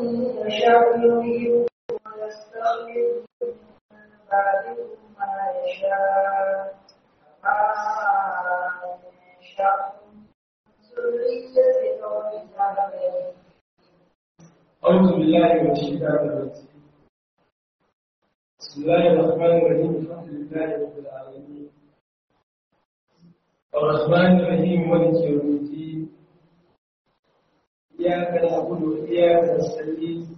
يشاء يذهبكم ويستغفر من بعدكم ما يشاء كما يشاء ذرية قوم آخرين أعوذ بالله من الشيطان الرجيم بسم الله الرحمن الرحيم الحمد لله رب العالمين الرحمن الرحيم مالك يوم الدين إياك نعبد وإياك نستعين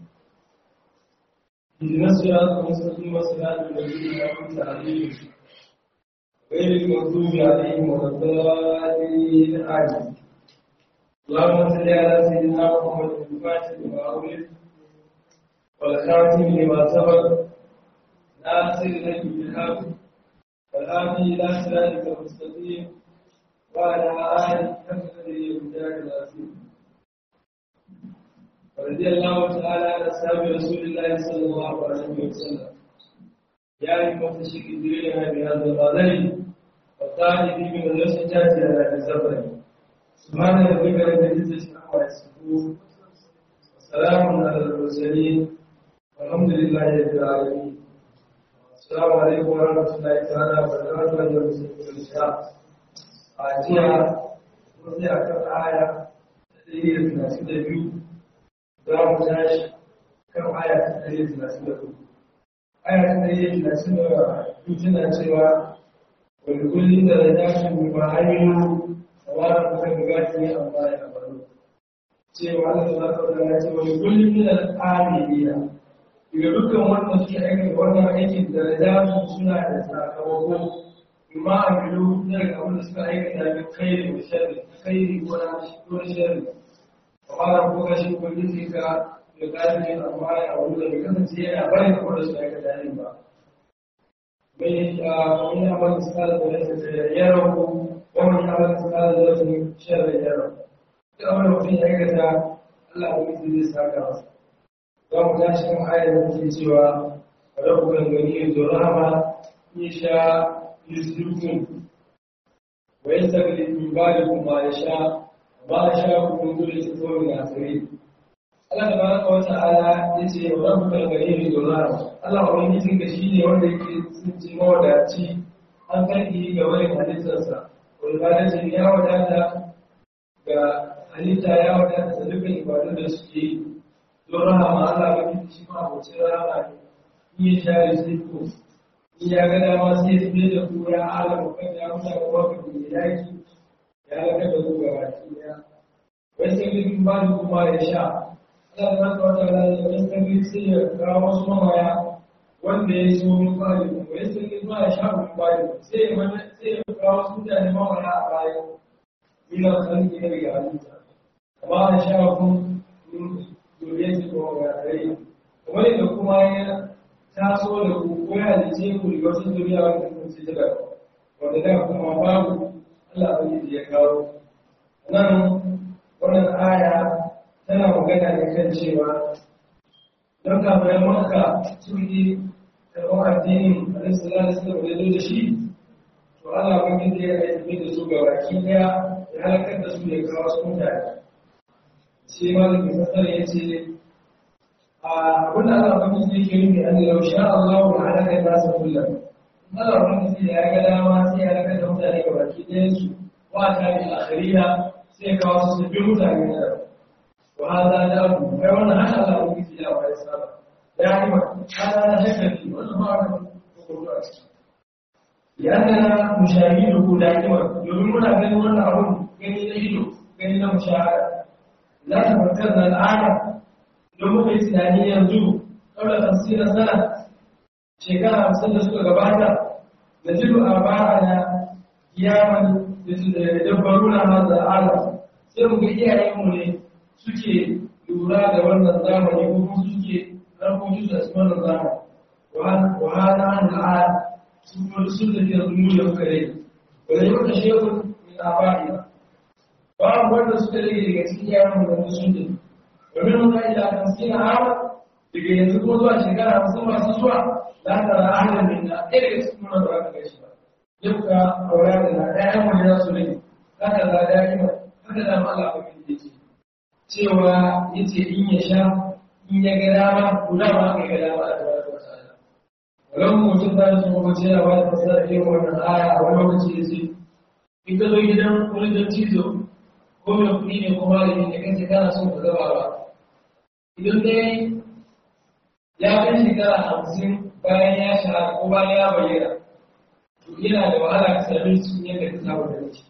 اهدنا الصراط المستقيم صراط الذين أنعمت عليهم غير المغضوب عليهم ولا الضالين آمين اللهم صل على سيدنا محمد الفاتح لما أغلق والخاتم لما سبق ناصر الهدي بالحق والهادي إلى صراطك المستقيم وعلى آله حق قدره ومجاهد العظيم ورضي الله تعالى عن أصحاب رسول الله صلى الله عليه وسلم يا أيها الشيخ الدين بهذا الغالي وقال في من الرشدات على الزفر سبحان ربك رب العزة عما يصفون وسلام على المرسلين والحمد لله رب العالمين السلام عليكم ورحمة الله تعالى وبركاته أيها المسلمون الكرام أجيها وزي أكثر آية تدريب الناس دبيو دام جاش كم آية تدريب الناس دبيو آية تدريب الناس دبيو تنا سوى ولكل درجات مما عملوا sawarar kan gaji ne amma ya baro cewa Allah ta zaka da ya ce wani kullum min al-amilina daga dukkan wanda suke aiki wannan aikin da da suna da sakamako imma amilu daga abin da suka aikata min khairi wa sharri khairi wa ko sharri fara ko gashi kullum ka da gaji amma ya baro da kasance yana barin abin da suka aikata ne ba mai a wani abin da suka da ya rabu ومن يعمل مثقال ذرة شرا يره الأمر في عيكة الله يجزي ساكا ومن تاشي من آية التي سوى وربك الغني ذو الرحمة يشاء يسلكم ويستغفر من بعدكم ما يشاء وما يشاء من ذرية قوم آخرين Allah tabaraka wa ta'ala yace wa rabbul ghani bil Allah ubangijin ka shine wanda yake tsinci mawadaci an kai ga wani halittarsa walbalanci ya wadata ga halitta ya wadata da dukkan ibadun da suke yi don rahama Allah ga kiti shi ma abocin rahama ne in ya share sai ko in ya ga dama sai ya tsaye da ku ya alama kan ya musa ga waka da yaki ya laka da ku gaba ki ya wai sai bin ba da kuma ya sha Allah ta ka wata da ya sai sai ya kawo wasu mamaya wanda ya so min bari wai sai ya zuwa ya sha min bari sai ya sai ya kawo wasu mutane mawaya a baya ina san ki daga halitta amma da sha kun dole su ko ga rai kuma da kuma ya taso da ku ko ya halice ku da wata duniya wanda kun ci daga wanda da kuma babu Allah bai ya kawo nan wannan aya tana magana ne kan cewa don kafin maka sun yi karɓar addinin alaihissalam da suka zo da shi to Allah ban yi zai aiki da su ga baki daya ya halakar da su ya kawo su mutane sai ma da mai fasar ya ce a abin da Allah ban yi zai ke nufi an lau sha Allah wa halakar da su kullum Allah ban yi ya ga dama sai ya halakar da mutane ga baki daya su wa ta bi akhiriya sai ya kawo su sabbin mutane da wa hada da abu kai wannan haka Allah ban yi ya wa ya saba دائما هذا لا شك فيه والله لأننا نشاهده دائما يقولون بين وانا أقول بين يده بين مشاهدة لا تفكرنا الآن لو في سنانية ينزو قبل خمسين سنة شكرا خمسين سنة قباتا نجد آباءنا قياما يدبرون هذا العالم سيرم إياهم ne suke lura da wannan zamani ko kuma suke harkokin da su wannan zamani wahala an al'ad sun kuma sun da ke zumu da muka rai wanda yau da shekun min abadi babu wanda suka rage daga cikin yaran da sun da domin mun kai da kan sina hawa daga yanzu ko zuwa shekara hamsin masu zuwa za ta ra ahalin min na ɗaya daga cikin wannan da aka gaishe ba yau ka aura da na ɗaya wani za su rage haka za da yi haka da Allah ba kan yake cewa yace in ya sha in ya ga dama guda ma aka ga dama a tabar da ta'ala wannan mutum da su kuma ce ya ba da fasara irin wannan aya a wani lokaci da ce in ka zo gidan wani don cizo ko mai kuɗi ne ko malami ne kan kana son ka gaba ba idan dai ya kai shekara hamsin bayan ya shahara ko bayan ya bayyana to yana da wahala ka sami su yadda ka saba da shi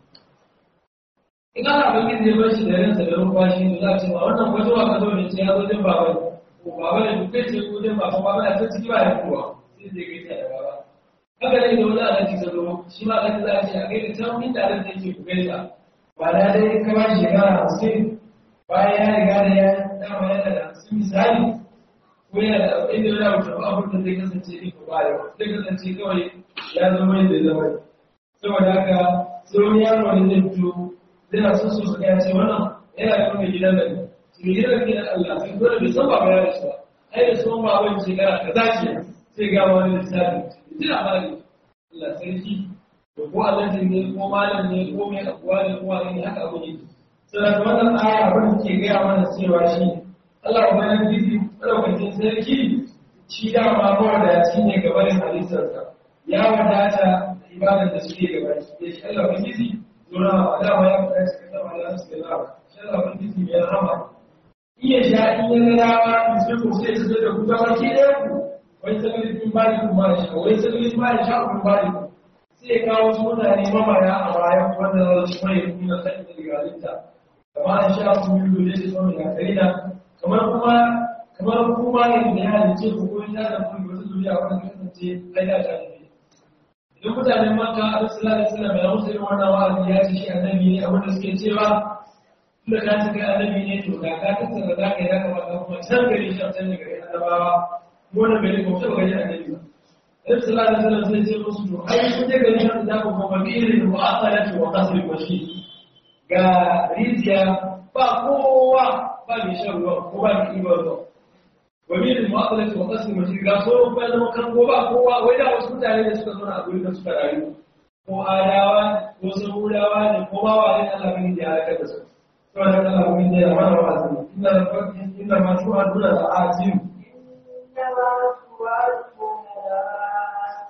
in ana bakin zai bar shi da ransa da numfashi to za a ce ba wannan wajen wa ka zo ne ce ya zo jin baba ko baba da duk kai ce ko jin baba baba da ta ciki ba ya kuwa sai zai gaisa da baba haka ne da wani alaji ka zo shi ma alaji za a ce a gaida can inda alaji yake ku gaisa ba da dai ka ba shi shekara hamsin bayan ya riga da ya dama yana da hamsin misali ko yana da abin da ya wuce abin da zai kasance ne ko ba yau zai kasance kawai ya zama yadda ya zama saboda haka sai wani yaro ne zai fito zai so so su ya ce wannan yana da kuma gidan da su ne gidan gidan Allah sai dole bai san baba ya da su ba ai da sun ba wani shekara kaza ce sai ga wani lissafi jira mali Allah sarki to ko Allah ne ko malam ne ko mai akuwa ne ko wani ne haka abu ne sai wannan aya abin da ke gaya mana cewa shi Allah ubangiji madaukakin sarki shi dama mawadaci ne gabanin halittarsa ya wadata da ibadar da suke gaba da shi Allah ubangiji zura wa dama ya faɗa cikin sama da su da shi Allah ubangiji mai rahama iya sha in ya ga dama in sai ku sai su da ku gaba ki ɗaya ku wai sakalin bin bani ku ma sha wai sakalin ba sha ku bani ku sai kawo su mutane mamaya a bayan wanda za su mai kuma sai da galinta kamar an sha ku yi dole su zama da karina kamar kuma kamar kuma ne da ya halice ku ko ya da ku wata zuriya wanda kasance ai da ta ne idan mutanen Makka Allah sallallahu alaihi wasallam ya musu irin wannan wa'azi ya ce shi annabi ne abin da suke cewa tunda ka ce kai annabi ne to da ka tattara da kai ya kamata kuma can gari shi can da gari annabawa mu na gari ko ta gari annabi ba Allah sallallahu alaihi wasallam sai ce musu to ai kun je gari nan da ku kuma bi'irin mu'asalati wa qasr washi ga rijiya ba kowa ba mai shan ruwa ko ba mai ɗiban ruwa wani da mu'amalati wa qasim mace ga so ba zama kan ko ba kowa wai da wasu mutane da suka zauna a gurin da suka rayu ko adawa ko samudawa ne ko ba wani Allah bin da ya halaka da su to da Allah bin da ya mana wa'azi inna rabbakum inna ma tu'aduna la'atim إنما توعدون لآت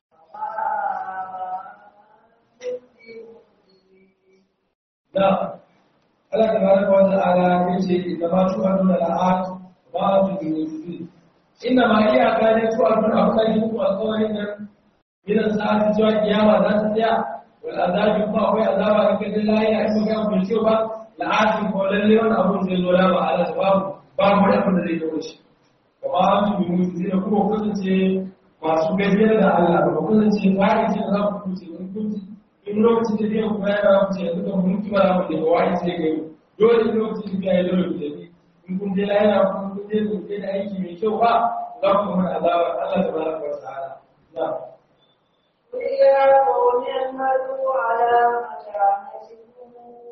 na Allah tabaraka wa ta'ala yace inna ma tu'aduna la'at ba tu yufi inna ma iya ka ne tu'aduna akwai ku alƙawarin nan idan sa'ati zuwa kiyama za ta tsaya wal azabi ko akwai azaba in kaje lahiya in ga ku ce ba la'atin ko lalle wani abu zai zo la ba ala babu babu wani abu da zai zo shi kuma an tu yufi da kuma kasance masu gajiyar da Allah ba kasance fa'itin za ku kuce in kunci in lokacin da zai kuma yana wuce yanzu kan mulki ba mu da wani sai ga dole in lokacin da ya dole da ni in kun je yana kun kun je kun je da aiki mai kyau ba za ku mun azaba Allah tabaraka wa ta'ala na قل يا قوم اعملوا على مكانتكم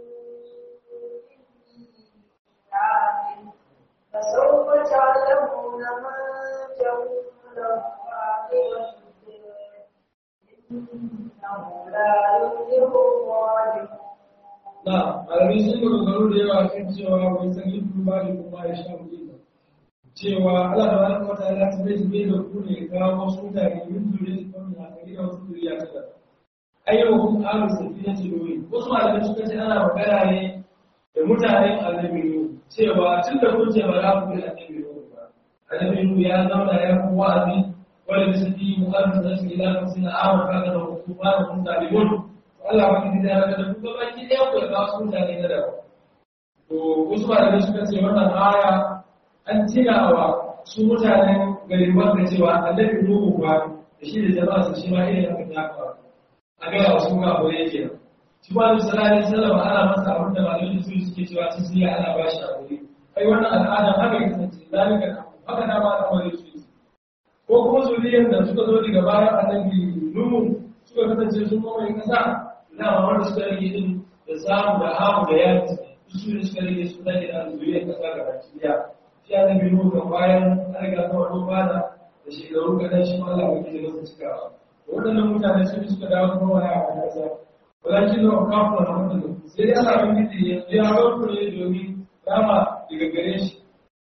إني عامل فسوف تعلمون من تكون له عاقبة الدار إنه لا يفلح الظالمون na malamai sun ga garo da yawa kan cewa wai san yin duba da kuma ya sha mutum cewa Allah tabaraka wa ta'ala ta bai bai da ku ne ga wasu mutane yin dure su kuma na kai da wasu duriya ta da ayyuhum alu safina tilwi wasu malamai suka ce ana magana ne da mutanen annabi Nuhu cewa tun da kun ce ba za ku bi annabi Nuhu ba annabi Nuhu ya zauna ya ku wa'azi wala bisati mu'arrif nasu ila nafsina awa kaga da hukuma da kun zalimun Allah wani da ya da ku ba ki da ku da wasu mutane na da to wasu malamai suka ce wannan aya an tinawa su mutanen garin Makka cewa annabi Nuhu ba da shi da jama'a su shi ma irin haka ya faru a ga wasu ga abu yake shi ba da sallallahu alaihi wasallam ana masa abin da malamai su suke cewa sun siya ana ba shi aure kai wannan al'ada haka ya kasance zalika haka da ba al'amari su ko kuma zuriyar da suka zo daga bayan annabi Nuhu suka kasance sun mamaye kasa na wanda suka rage din da samu da hamu da yaki su ne suka rage su rage da zuriyar kasa ga baki daya shi annabi Nuhu kan bayan an riga ta wani bada da shekaru kadan shi ma Allah yake da masa cikawa waɗannan mutane sun suka dawo kuma wani a kasa walakin da kafa na wannan sai dai Allah ya yi ya ga ku ne domin rama daga gare shi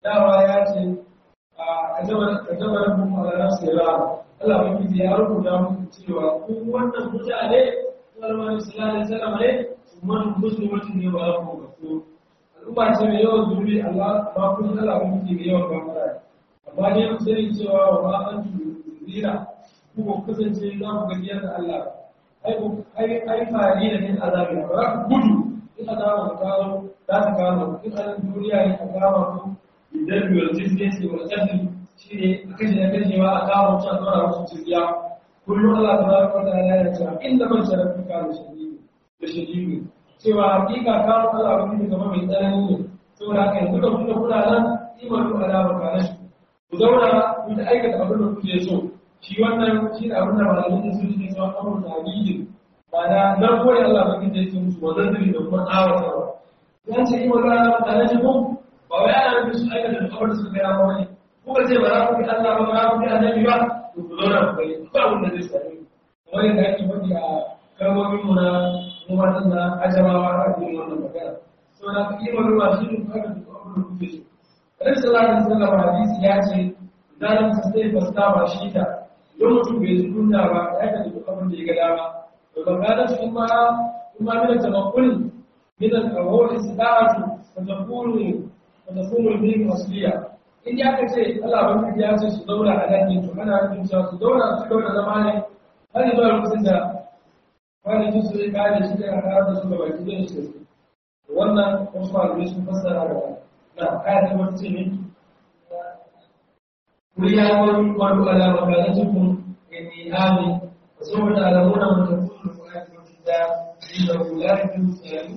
dama ya ce a kajabar mu a ranar sera Allah mai ya rubuta muku cewa ku wannan mutane sallallahu alaihi wasallam ne man muslimatin ne ba ku ga su al'umma ce mai yawan zuri Allah ba kun Allah kun ji mai yawan gafara amma dai ku sani cewa wa ma an zira ku ba kasance za ku ga yadda Allah ai ku ai ai fari da nin azabi ba za ku gudu in azaba ku kawo za ku kawo in an duniya ne ku kawo ku idan biyar jizne ce wa ƙarfi shi ne a kashe da kashewa a kawo mutu a tsora musu jirgiya kullum Allah ta zara kwata ya yi cewa inda man sharafi ka da shadidu da shadidu cewa hakika kawo Allah wani ne zama mai tsanani ne saboda haka yanzu da kuma kuna nan imar ku ala baka shi ku zauna ku ta aikata abin da kuke so shi wannan shi da abin da malamin da sun yi cewa amur da hadidin ma'ana narko ne Allah ba kinta yake musu wannan da kuma tsawatarwa yan ce imar ku ala baka shi ko ba wai ana nufin su aikata da abin da suka gaya ba wani kuka ce ba za ku bi Allah ba ba za ku bi annabi ba to ku zauna ku gani ba abin da zai same ku kamar yadda ake faɗi a kalmomin mu na mu matan na ajamawa a cikin wannan magana so na ku kima ruwa shi ne ku haka duk abin da kuke so Annabi sallallahu alaihi wasallam hadisi ya ce zalim sai fasta ba shi ta don mutum bai ji kunya ba ya ka duk abin da ya ga dama to ba ga da shi ma kuma min tamakkul min al-awwal istida'atu fa takunu fa takunu bil asliya in ya ka ce Allah ban ya ce su zauna a nan to ana nufin cewa su zauna su zauna zama ne har zuwa lokacin da wani su su kare shi da kare da su gaba ki da su wannan wasu malamai sun fassara da na aya ta wata ce ne kuri ya wani wani ala makalatukum inni ami wa sawfa ta'lamuna man takunu mu'ayyatun da inda la yusalu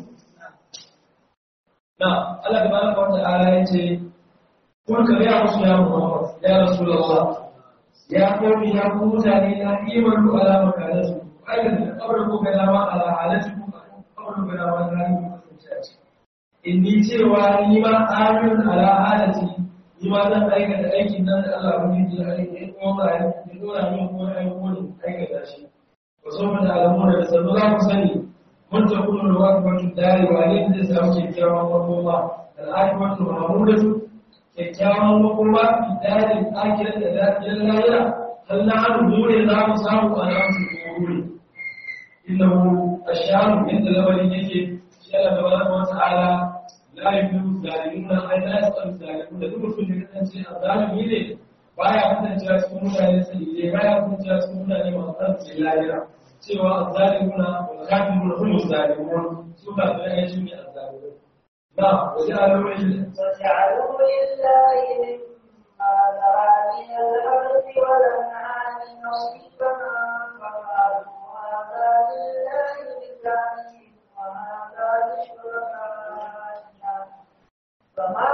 na Allah tabaraka wa ta'ala yace kun ka ya musu ya Muhammad ya Rasulullah ya komi ya ku mutane na iman ku ala makalatu aikata kabar ku ga dama ala halatu ku kabar ku ga dama na yi ku kasance inni cewa ni ma amin ala halati ni ma zan aikata aikin nan da Allah ya yi aiki ya kuma ba ya dora min ko ai ko ne aikata shi wa sawfa da alamuna da sanu za ku sani mun ta kuma da waqtu dari wa ne zai samu kyakkyawan makoma al-aqibatu mahmudatu kyakkyawan makoma idanin akirar da dafiyar layira har na hannu dole za mu samu a nan su wuri inda mu a shanu yadda lamarin yake shi ana da wani wata ala la yi fi zalimin nan ai la yi tsan zalimin da duk mutum da kasance a zalimi ne baya kasancewa cikin mutane sai ne baya kasancewa cikin mutane masu tsantsi layira cewa a zalimuna wa kafirun hum zalimun su ba su ne shi ne a zalimin na wajen alwai وجعلوا لله مما ذرى من الأرض والأنعام نصيبا فقالوا هذا لله بزعمهم وهذا لشركائنا فما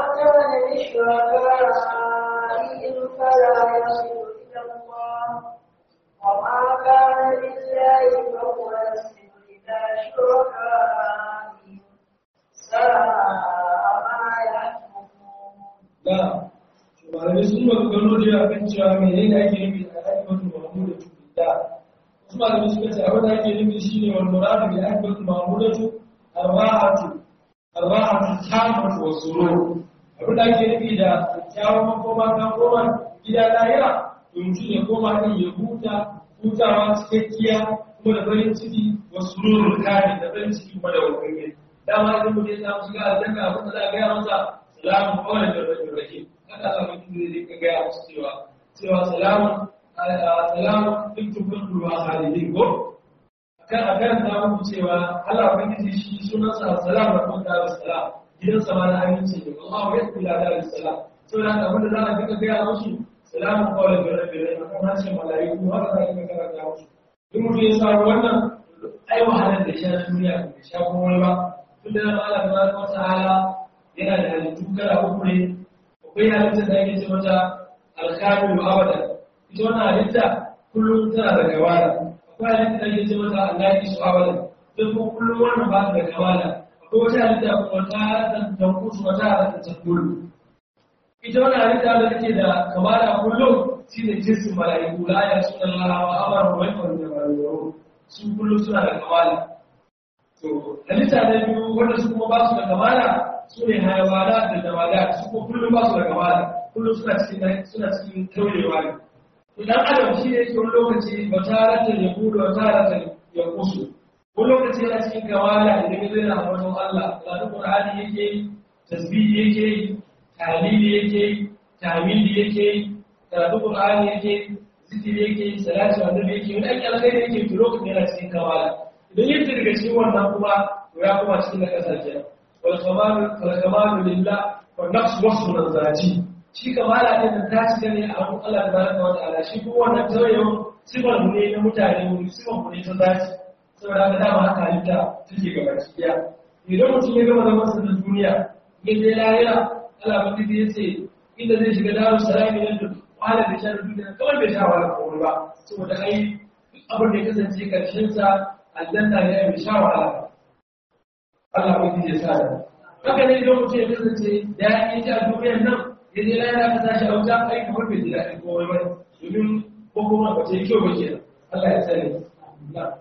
كان لشركائهم فلا يصل إلى الله وما كان لله فهو يصل إلى شركائهم ساء ما يحكمون da malamai sun maganganu da yawa kan cewa mene ne ake nufi da akibatul mahmudatu da wasu malamai suka ce abin da ake nufi shine wal muradu bi akibatul mahmudatu arwahatu arwahatu tamatu wa surur abin da ake nufi da kyawun makoma kan koma gida lahira to mutum ya koma din ya huta hutawa cikakkiya kuma da farin ciki wa sururul kari da farin ciki kuma da wakilai dama idan mutum ya samu shiga aljanna abin da za a gaya masa salamun kawai da rajin rake haka Allah mai kuma zai ka gaya musu cewa cewa salamun salamun duk tukun ruwa halidin ko akan a karanta muku cewa Allah mai kuma shi sunansa salam da kuma da salam gidan sama na aminci ne Allah ya kula da salam saboda haka abin da za a duka gaya musu salamun kawai da rajin rake akan harshen mala'iku haka za a duka karanta musu duk mutum ya samu wannan ai wahalar da sha duniya da sha kuma wani ba tun da Allah tabaraka wa ta'ala yana da halittu kala uku ne akwai halittar da ake ce mata alkamil abada ita wannan halitta kullum tana da gawala akwai halittar da ake ce mata allaki su abada don kuma kullum wannan ba ta da gawala akwai wata halitta kuma ta tantan kusu wata halitta ta kullum ita wannan halitta da take da kamala kullum shine jinsin mala'iku la ya sunan Allah wa amara wa yakun da mala'iku su kullum suna da kamala to halitta na biyu wanda su kuma ba su da kamala su ne hayawala da jamala su ko kullum ba su da kamala kullum suna cikin suna cikin taurewa ne to dan adam shi ne yake wani lokaci ba taratan ya kudu ba taratan ya kusu wani lokaci yana cikin kamala idan ya zai na ambaton Allah karatun Qur'ani yake yi tasbihi yake yi tahlili yake yi tahmidi yake yi karatun Qur'ani yake yi zikiri yake yi salatu annabi yake yi wani ake alkhairi yake yi to lokacin yana cikin kamala idan yake daga cikin wannan kuma to ya kuma cikin na kasar kenan wal kamalu wal kamalu lillah wa nafsu wasfu zati shi kamala din da ta cika ne a hannun Allah tabaraka wa ta'ala shi kuma wannan tawayewa sifar mu ne na mutane mu sifar mu ne ta zati saboda haka dama haka halitta take gaba cikiya idan mutum ya gama zaman sa na duniya ya je lahira Allah mutum ya ce inda zai shiga daru salami nan da wahala da shan duniya kawai bai sha wahala ko ba saboda ai abin da ya kasance karshen sa aljanna ne bai sha wahala Allah mutum ya sa da haka ne idan mutum ya kasance da ya yi a duniyar nan ya je lahira ka tashi a wuta ai kamar bai ji daɗin komai ba domin ko kuma ba ta yi kyau ba kenan Allah ya sani na'am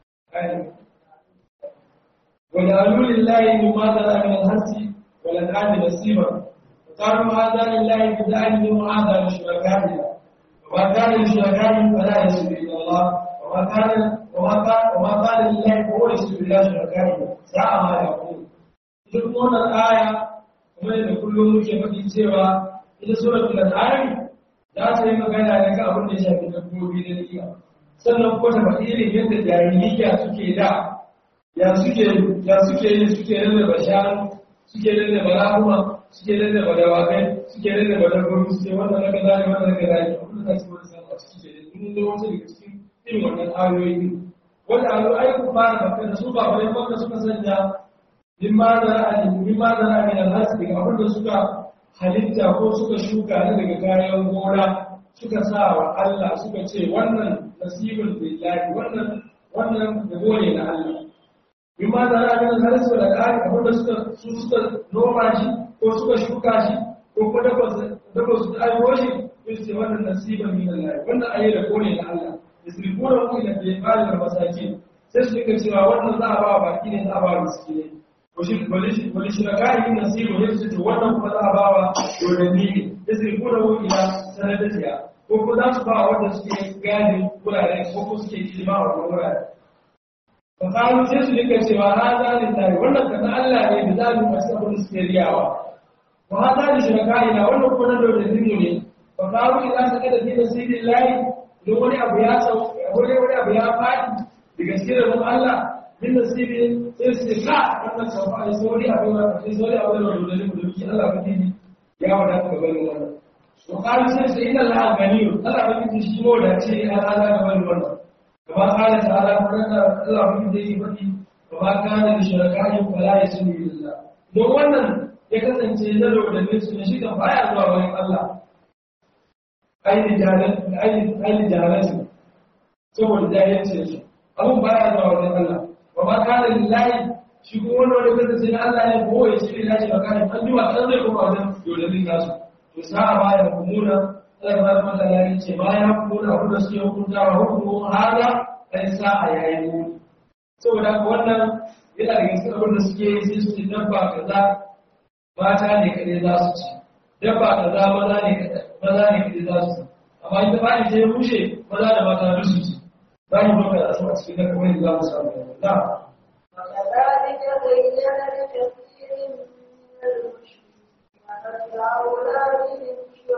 وجعلوا لله مما ذرى من الحرث والأنعام نصيبا وقالوا هذا لله بزعمهم وهذا لشركائنا وما كان لشركائهم فلا يسجد إلى الله وما كان وما كان وما كان لله فهو يسجد إلى شركائنا ساء ما يقول duk wannan aya kuma da kullum muke faɗi cewa ita suratul an'am za ta yi magana ne ga abin da ya shafi dabbobi da ni'ima sannan ko ta faɗi irin yadda jahiliya suke da ya suke ya suke yi suke rarraba shanu suke rarraba rahuma suke rarraba dawakai suke rarraba dabbobi suke wannan na kaza ne wannan na kaza ne abin da za su wani samu a ciki ke mun zo wasu daga cikin irin wannan ayoyi wanda ayoyi ai ku fara bakka da su ba bare bakka suka sanya mimma zara mimma zara min al-hasbi abin da suka halitta ko suka shuka ne daga kayan gona suka sa wa Allah suka ce wannan nasibul billahi wannan wannan gabo ne na Allah bima da ra'ayin harisu da kai abin da suka su suka noma shi ko suka shuka shi ko kuma dafa dafa su aiwo shi su ce wannan nasiban min Allah wannan ayi da gone na Allah yasrifuna ku ila bilal da masakin sai su dinga cewa wannan za a ba baki ne za a ba miskine ko shi wani shi da kai nasibu ne su ce wannan kuma za a ba wa dodanni ne yasrifuna ku ila sanadatiya ko kuma za su ba wanda suke gane wurare ko kuma suke kilima wa wurare fa kawo sai su dinga cewa hada lillahi wannan kaza Allah ne da za mu masu abin da suke riyawa wa hada li shirakaina wannan kuma na dodanni mu ne fa kawo idan saka da dinin sirrillahi don wani abu ya sau wani wani abu ya faɗi da gaske da mun Allah min nasibi sai su ce ka wannan sau fa sai wani abu ya sai wani abu ya dodanni mu domin Allah ba dini ya wadata ka bari wannan وقالوا سيدنا إن الله غني الله بيجي شيء مولا شيء هذا هذا هو المرض كما قال تعالى فرنا الله بيجي بدي وما كان لشركائهم فلا يسمي لله don wannan ya kasance na rodannin su ne shi kan baya zuwa wani Allah aini jahalansu saboda jahilcin su abun baya zuwa wani Allah wa ma kana lillahi shi kuma wani wani kasance na Allah ne ko ya ce ina shi makani an ji wa kan zai kuma wajen rodannin nasu to sa'a ma ya hukumuna Allah ba ta mata ya ce ma ya hukumuna abin da suke hukunta wa hukumun hada kai sa'a ya yi mu saboda haka wannan yana da cikin abin da suke yi sai su ce dabba kaza mata ne kadai za su ci dabba kaza maza ne maza ne kadai za su ci amma ita ba ni sai rushe maza da mata duk su ci za mu doka da su a cikin da kamar za mu samu na وكذلك زين لكثير من المشركين قتل أولادهم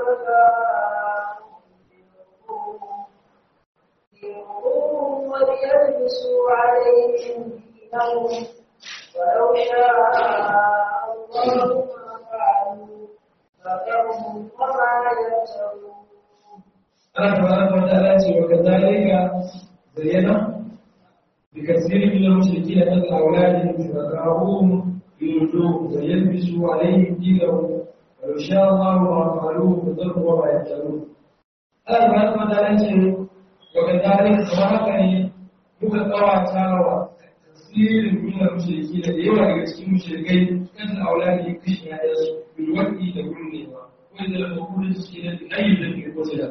شركاء وليلبسوا عليهم دينهم ولو شاء الله ما فعلوا فذرهم وما يفترون Allah tabaraka wa ta'ala ce wa kadhalika zayyana bi kaseerin min al-mushrikeena an awladihim shuraka'uhum yurduhum wa yalbisu 'alayhim dinahum wa law sha'a Allahu ma fa'aluhu fadharhum wa ma yaftarun Allah tabaraka wa ta'ala ce wa kadhalika kamar haka ne muka kawata wa kasirin min al-mushrikeena da yawa daga cikin mushrikai kan awladihim kishin ya'yansu bil waqti da gurnewa wanda da kuma suke da ayyukan da ke da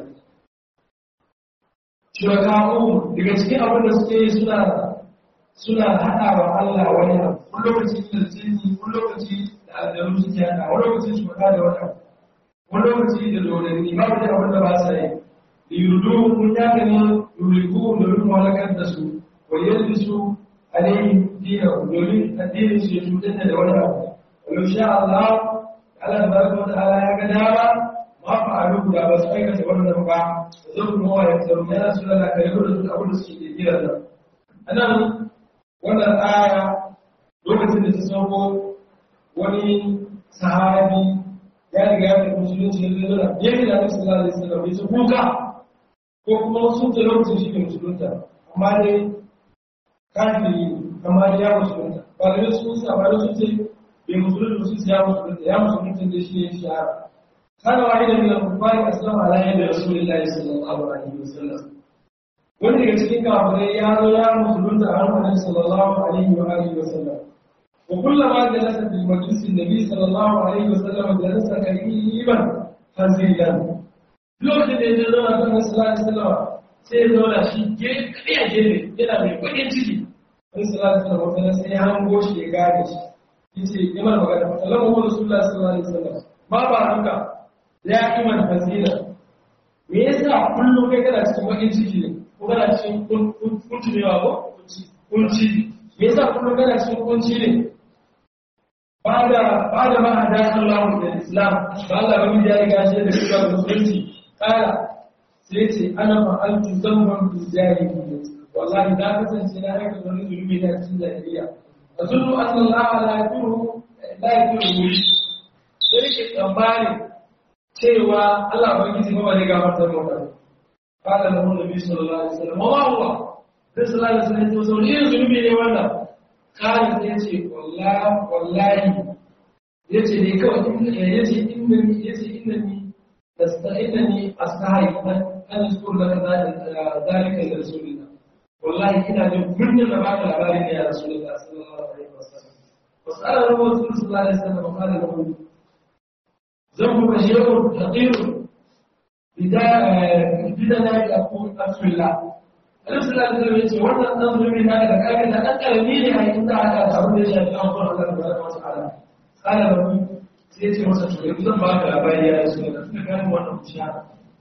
shuraka'u daga cikin abin da suke yi suna suna haɗa wa Allah wani abu wani lokaci da jini wani lokaci da aljanu wasa da wata wani lokaci da dodanni ba da abin da ba sa yi liyudu kun ya gani yuliku domin malakar da su wa yadda su alayhi dina domin addinin su ya cutar da wani abu walau sha Allah Allah tabaraka wa ta'ala ya ga dama ma fa'alu da ba su aikata wannan ba zan kuma wa ya tsaro yana su da kai da su abin da suke kira da anan wannan aya lokacin da ta sauko wani sahabi ya riga ya tafi musulunci da zai zura ya riga da sallallahu alaihi wasallam ya su kuka ko kuma sun ta lokacin shi ke musulunta amma dai kafiri amma dai ya musulunta ba da sun sa ba da sun ce bai musulunta sun ya musulunta ya musulunta da shi ne shahara kana wani da min al-kufari aslama ala yadi rasulillahi sallallahu alaihi wasallam wani daga cikin kafirai ya zo ya musulunta a hannun sallallahu alaihi wa alihi wasallam وكلما جلس في مجلس النبي صلى الله عليه وسلم جلس كريما فزيلا lokacin da ya zo na kan sallallahu alaihi wasallam sai ya zauna shi ke kariya gefe yana mai bakin ciki sai sallallahu alaihi wasallam wata sai ya hango shi ya gane shi yace ya mana magana sallallahu alaihi wasallam sallallahu alaihi wasallam ba ba haka ya iman fazila me yasa kullum kai kana cikin bakin ciki ne ko kana cikin kuntumewa ko kunci me yasa kullum kana cikin kunci ne بعد بعد ما هدانا الله الى الاسلام قال الله بني ya riga shi da shiga musulunci kala sai ce ana fa'altu zamban bi jahiliyyah wallahi da kasance na aika wani zulmi na cikin jahiliya azunnu anna Allah la yakiru la yakiru sai ke tsammani cewa Allah ubangiji ba ne ga mutum ba kala da Nabi sallallahu alaihi wasallam wa huwa sallallahu alaihi wasallam to zulmi zulmi ne wannan Khalid ya ce wallahi ya ce ne kawai ya ce inda ni ya ce inda ni inda ni astahi an zukur da ka zalika da rasulullah wallahi ina jin kunnin da baka labarin ne ya rasulullah sallallahu alaihi wasallam wasala rasul sallallahu alaihi wasallam qala lahu zambu bashirun haqirun bidana ya aqul asbillah Annabi sallallahu alaihi wasallam yace wannan dan zulmi na da kage da dan karami ne a inda aka samu da shi a kan Allah subhanahu wa ta'ala. Kana da mu sai yace masa to yanzu zan baka labari ya rasu da suka gani wannan bishara.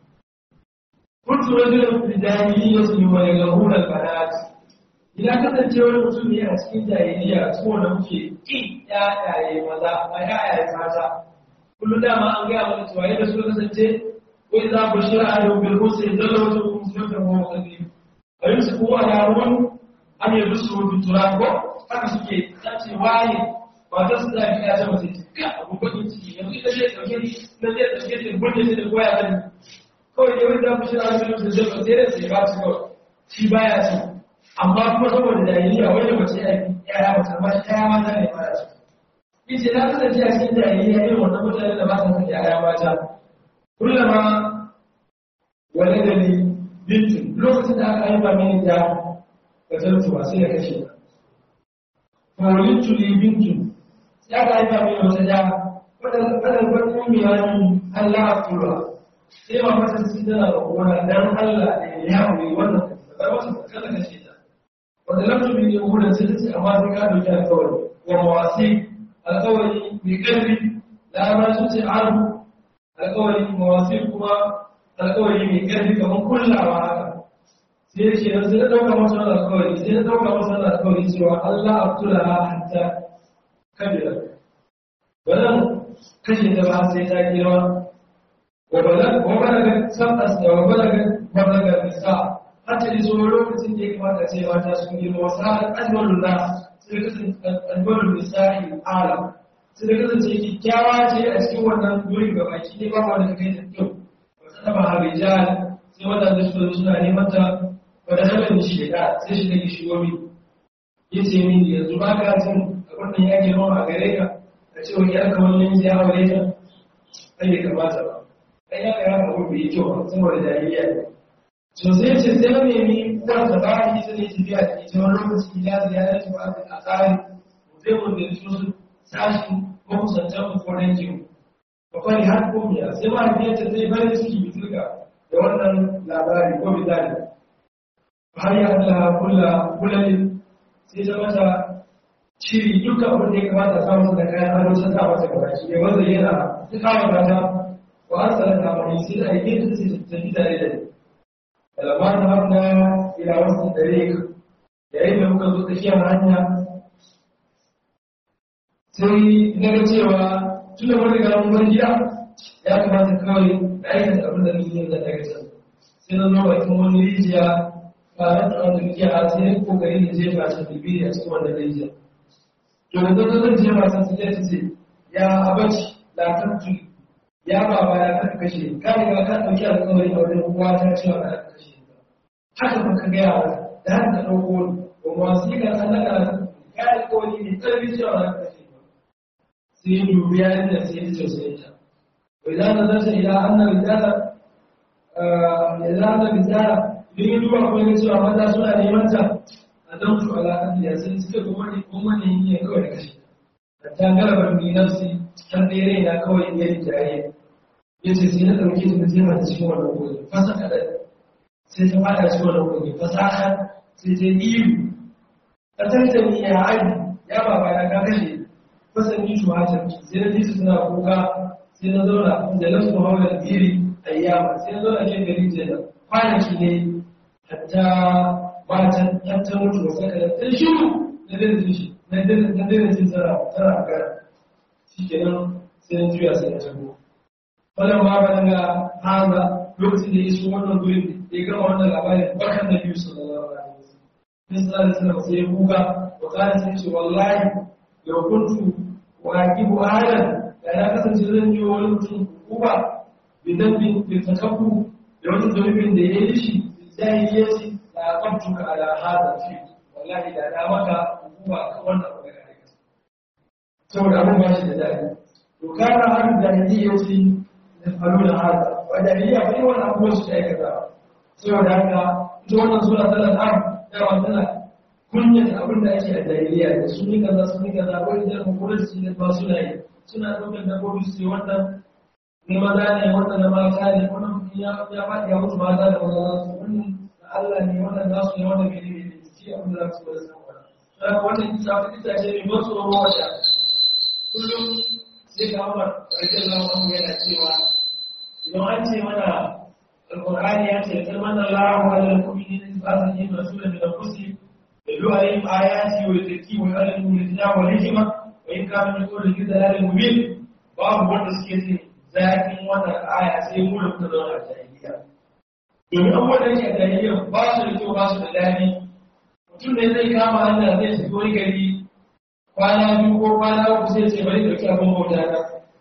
Kuntu rajulan fi jahiliyyati wa yaghun al-banat. Ina kasance wani mutum ne a cikin jahiliya so da muke ki yayaye maza a yayaye mata. Kullum dama an gaya mana cewa yadda suka kasance ko idza bushira alayhim bil husni dalla wajhuhum musliman wa muqaddim ayin su kowa yaron an yi rusu rubin turako haka suke sace waye ba ta su zafi ya ce mace ga abubuwan ciki yanzu ita zai ɗauke ni na zai ɗauke ni burge shi da koya zan kawai yawon da fushi na wani da zai ba sai da sai ba su kawai shi baya so amma kuma saboda jahiliya wanda mace ya yi yaya mace amma shi yaya mata ne baya so yace na kasance a cikin jahiliya irin wannan mutane da ba sa son yaya mata kullama wale da ni bintu lokacin da aka haifa mini da ka tartu ba sai ya kashe ta fawalittu li bintu ya ka haifa mini wata da wadda wadda miya ni Allah a tura sai ma mata su tana da kowa dan Allah ne ya hauri wannan da wasu kada kashe ta wanda lamtu bi ne wurin sai ta ce amma sai ka dauki alƙawari wa mawasi alƙawari mai ƙarfi da ma su ce arhu alƙawari mawasi kuma alƙawari mai ƙarfi kamar kullawa haka sai ce yanzu sai na ɗauka masa wani alƙawari sai na ɗauka masa wani alƙawari cewa Allah a tura hatta kabila ba zan kashe ta ba sai ta girma wa balaga sabas da wa balaga balaga nisa hatta iso lokacin da ya kamata ce mata sun girma wasu har ajmalun na sai kasance ajmalun nisa'i alam sai da kasance kyakkyawa ce a cikin wannan gurin gabaki ne ba wanda ta kai ta kyau sama harijal sai wadanda su suna neman ta wadda halin shida sai shi da shigo mi yace min yanzu ba ka jin abin da ya girma a gare ka a ce wani aka wani namiji ya aure ta ai bai kamata ba ai ya ga haka bai yi kyau ba saboda jahiliya ne to sai ce sai na nemi uwar ta ba ni ta ne tafiya da ita wani lokaci ya ziyara ta ba a tsari zai mun da su sashi ko kusantar ko dangin bakwai har komiya sai ma biyarta zai bari ciki bitirka da wannan labari ko misali har ya Allah kula kulalin sai ta mata shiri duka abin da ya kamata a samu da kayan ado sun sa masa gaba shi ne wanda yana su kawo gata wa an tsara ta mai sai da aiki da su tafi tare da ni kalama ta hamna ila wasu dare yayin da muka zo tsakiyar hanya sai na ga cewa tun da wani garin wani gida ya kamata kawai da aikata abin da nake yin da aikata sai na zo bakin wani rijiya ba na tsawon da muke a sai kokari da jefa ta bibiri a cikin wannan rijiya to da zan zan jefa ta su ta ce ya abaci lafar tu ya baba ya kaka kashe ka riga ka ɗauki alƙawari a wajen uwa ta cewa ka kaka kashe haka ba ka gaya wa da haka ka ɗauko ni ba masu yi kan an naka ka alƙawari ne ƙarfi cewa ka kashe sai dubi ya yi da sai ya tausayin ta idan na zata ila annan rijala idan annan rijala idan ya duba kuma ya cewa mata suna neman ta a don su alaƙa da sai suka kuma ne kuma ne yi kawai da kashe da ta garabar ni nafsi har da yare na kawai ya yi jaye ya ce sai na ɗauke ta mutum da cikin wannan kogi fasa kaɗan sai ta fada cikin wannan kogi fasaha sai ta yi iyu ta tattali ya abi ya baba na ka kashe fasan yi shuhatar sai na jisu suna kuka sai na zauna da lasu haular biri a yama sai na zauna ke gari ce da kwanaki ne hatta matan hatta mutu wasu ka da ta shi na dina jin shi na dina jin tsara tara a gara shi ke nan sai na juya sai na tago wannan ma ba daga haza lokacin da ya iso wannan gurin da ya gama wannan labarin bakan da biyu sallallahu alaihi wasallam sai sallallahu alaihi wasallam sai ya kuka wa kana sai ce wallahi yau kuntu waqibu ahadan da ya kasance zan yi wani mutum kuba bidan bin bin takabbu da wani zunubin da ya yi shi jahiliyaci da aqabtu ka ala hada fi wallahi da na maka kuba kan wannan abu da kake saboda abun ba shi da dadi to kana har jahiliyaci da faru da hada wa jahiliya bai wannan abubuwan su aikata saboda haka ita wannan sura tana da da wannan kunyata abin da ake a jahiliya da sun yi kaza sun yi kaza wani da kuma su ne ba suna yi suna ɗaukar dabbobi su yi wannan ne maza ne wannan na mata ne wannan ya ya faɗi ya mutu mata da maza su wannan da Allah ne wannan za su ne wannan mene ne ci abin da za su bada san wannan dan wannan kisa ta kisa ce mai ban tsoro wata kullum sai ga Umar radiyallahu anhu yana cewa idan an ce mana alqur'ani ya ce kalman Allahu ala al-mu'minina ba'atha rasulan min anfusihim يدعو عليهم آياتي ويزكي ويعلمهم الكتاب والحكمة وإن كانوا من قبل في ضلال مبين babu wanda suke jin zafin wannan aya sai mu da muka zauna a jahiliya domin abubuwan da yake a jahiliya ba su da kyau ba su da daɗi mutum ne zai kama hanya zai shiga wani gari kwana biyu ko kwana uku sai ce bari ɗauki abin bauta na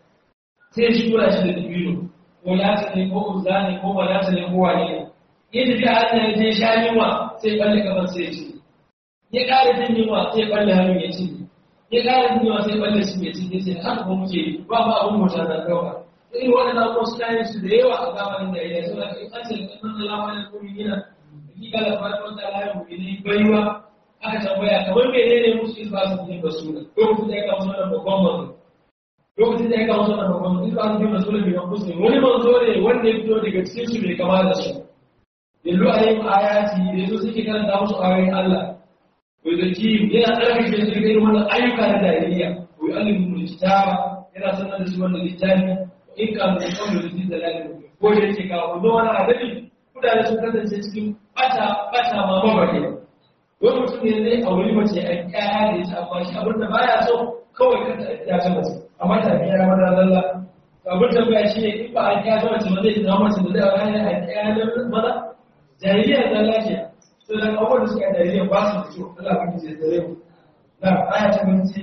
sai shi kura shi da dibino ko lata ne ko uzza ne ko balata ne ko wane ne ya tafi a hanya ya je sha yunwa sai balle gaban sai ce ya ƙara jin yunwa sai balle hannun ya ci ya ƙara jin yunwa sai balle shi ya ci ya ce haka ba muke ba ma abin bauta na kawai irin waɗannan abubuwan suna yin su da yawa a zamanin da ya suna kai kace da kan Allah wani kuma yana ki kala fara wata layin mu'mini baiwa aka tambaya kamar menene musu in ba su yin basura lokacin da ya kawo wannan babban manzo lokacin da ya kawo wannan babban manzo in ba su yin basura bai kan kusa wani manzo ne wanda ya fito daga cikin su bai kama da su yallu alayhim ayati da yazo suke karanta musu ayoyin Allah wai da ki yana tsarkake su daga irin wannan ayyuka na jahiliya wai alimu kitaba yana sanar da su wannan littafi in ka mai kawai da jin dalalin ko da yake kawo don wani adabi mutane sun kasance cikin bata bata ma mabare wani mutum ne zai auri mace a kaya da ya amma shi abin da baya so kawai kanta ya ta mace amma ta biya ya mata lalla abin da baya shi ne in ba a kaya ta mace ba zai zama mace da zai auri hanyar a kaya da maza jahiliya zalla ke to da abubuwan da suka jahiliya ba su da kyau Allah ba ki je da yau na aya ta minti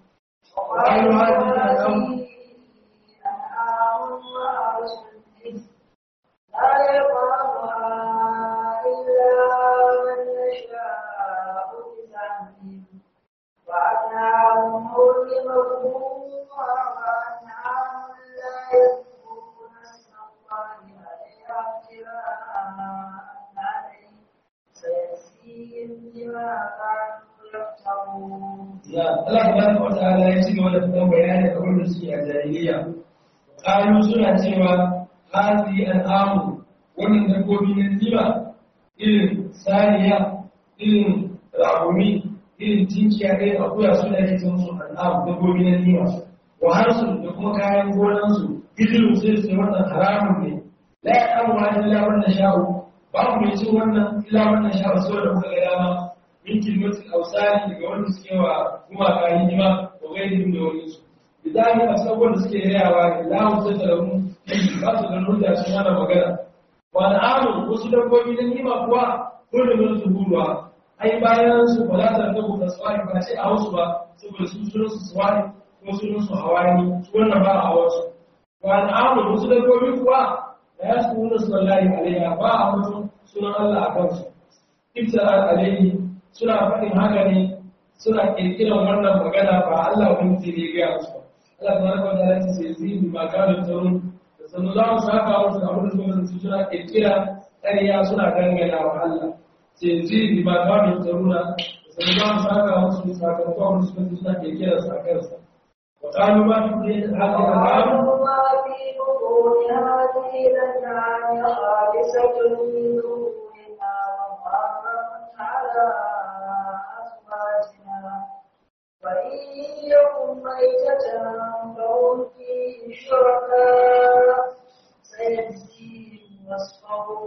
وقالوا هذه لا يقرأها إلا من يشاء بزعمهم وأنعام حرمهم وأنعام لا يذكرون اسم الله عليها افتراء عليه سيجزيهم بما كانوا يفترون. Allah subhanahu wa ta'ala ya ci gaba da fitan bayani a wurin suke a jahiliya. Kalu suna cewa hazi al'amu wannan dabbobi na zima irin saniya irin rahumi irin tinkiya irin akuya suna yake ce musu al'am dabbobi na nima wa harsun da kuma kayan gonansu hijiru sai su wannan haramun ne la ya ɗan wani illa wannan sha'u babu mai cin wannan illa wannan sha'u saboda kuka ga dama min kilmatin ausari daga wanda suke wa gumaka hidima ko gaidin da wani su idan a sabon da suke rayawa ne la mu sai da mu ba su da hujja sun hana magana wa al'amun wasu dabbobi na nima kuwa ko da mun su ruwa ai bayan su ba za ta rabu da swari ba sai a wasu ba saboda su sunan su swari ko sunan su hawani su wannan ba a wasu wa al'amun wasu dabbobi kuwa da ya su nuna sallahi alaiha ba a mutum sunan Allah a kansu iftara alaihi suna faɗin haka ne suna ƙirƙirar wannan magana ba Allah wani ce ne gaya musu ba Allah ta raka wata ranci sai zai bi makamin tsaron da sanu za mu saka musu da abin da suka zanci suna ƙirƙira ƙarya suna dangana wa Allah sai zai bi makamin tsaron da sanu za mu saka musu sakamakon wanda suka zanci suna ƙirƙira sa kansa وقالوا ما في هذه الأنعام ما في بطون هذه الأنعام خالصة من دوننا ومحرم على أزواجنا وإن يكن ميتة فهم فيه شركاء سيجزيهم وصفهم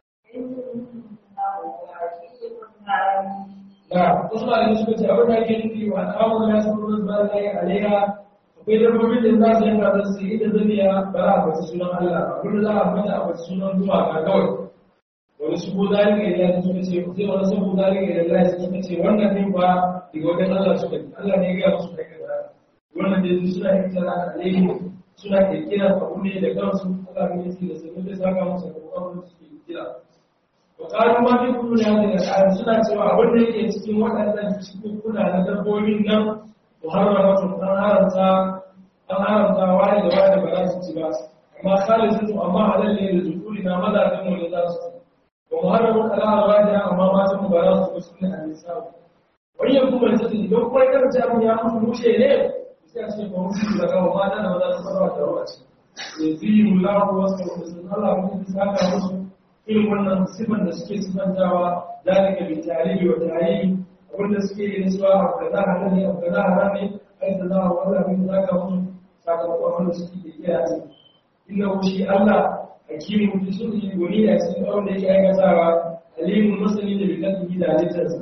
إنه حكيم عليم da wasu malamai suka ce abin da ake nufi wa al'amun ya san ruwan ba za yi alaiha akwai dabbobin da za su yanka da su yi da zaniya ba za a faci sunan Allah abin da za a fata a faci sunan gumaka kawai wani su ko zalika idan ya suka ce sai wani sabu zalika idan ya suka ce wannan din ba daga wajen Allah suka ce Allah ne ya gaya musu kai kaza wannan da suna yin tana alaihi suna kirkira abu ne da kansu Allah ne ya ce da sai da saka musu abubuwan da suke kira Wakalu ma fi kudu ya daga ƙari suna cewa abin da yake cikin waɗannan cikin kuna na dabbobin nan muharrama sun an haramta an haramta wani da wani ba za su ci ba amma khalid sun amma halal ne da zukuri na mazajen mu ne za su ci wa muharramun ala wani amma matan mu ba za su ci ne a nisa wani yanku mai tafi idan kuma ya karanta abin ya mutu mushe ne sai a ce ba mutu da kawo mata da maza su saba da rawa ce yanzu yi mulahu wasu da sun Allah mun saka musu irin wannan sifan da suke sifantawa zalika bi tarihi wa tarihi wanda suke yin suwa a kaza halal ne a kaza haram ne ai da za a wanda abin da zaka mun sakamakon wanda suke da kiyaye ce inna shi Allah hakimu bi sunni goni da cikin abin da yake aikatawa alimun masani da bikalbi da halittarsa